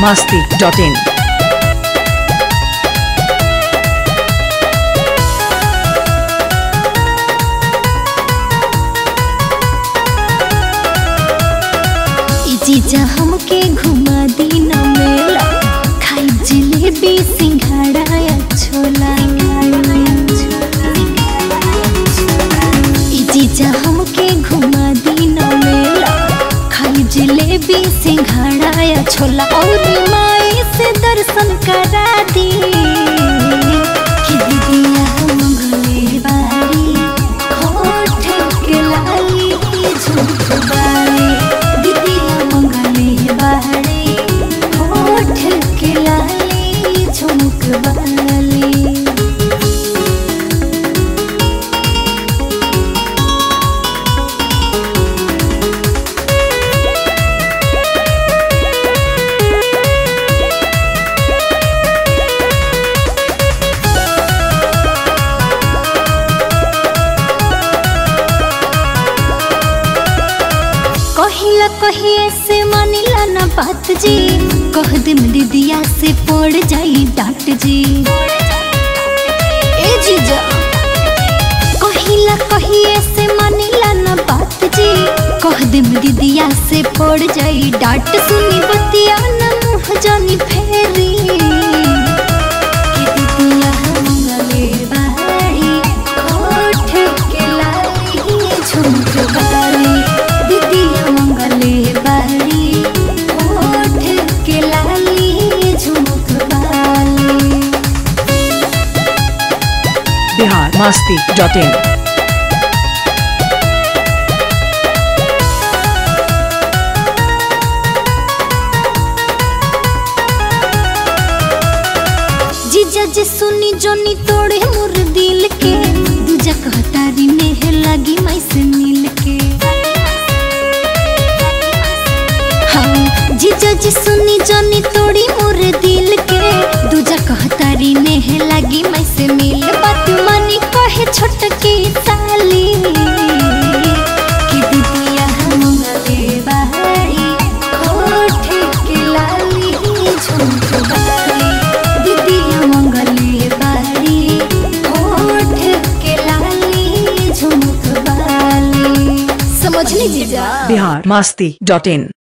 masti.in. ई जीजा हमके घुमा दी न मेला खाई जलेबी सिंघाड़ा या छोला ई जीजा हमके घुमा दी न मेला खाई जलेबी सिंघाड़ा या छोला और माई से दर्शन करा दी कि दीदिया मंगले बारी होठ के लाली झुमक बारी दीदिया मंगले बारी होठ के लाली झुमक बाली कहिला कहिए से मानिला ना बात जी कह दे दीदिया से पड़ जाई डांट जी ए जीजा कहिला कहिए से मानिला ना बात जी कह दे दीदिया से पड़ जाई डांट सुनी बतिया ना मुँह जानी फेरी कि दीदिया मंगले बारी होठ के लाली झुमक बारी दीदिया मंगले बारी होठ के लाली झुमक बाली Bihar masti.in. जीजा जी सुनी जोनी तोड़े मोर दिल के दूजा कहतारी नेह लगी मैं से मिल के हाँ जीजा जी सुनी जोनी तोड़ी मोर दिल के दूजा कहतारी नेह लगी मैं से मिल बात मानी कहे छोटकी साली कि दीदिया मंगले बारी होठ के लाली झुमक बारी दीदिया मंगले बारी होठ के लाली झुमक बाली समझ ली जीजा Bihar masti.in.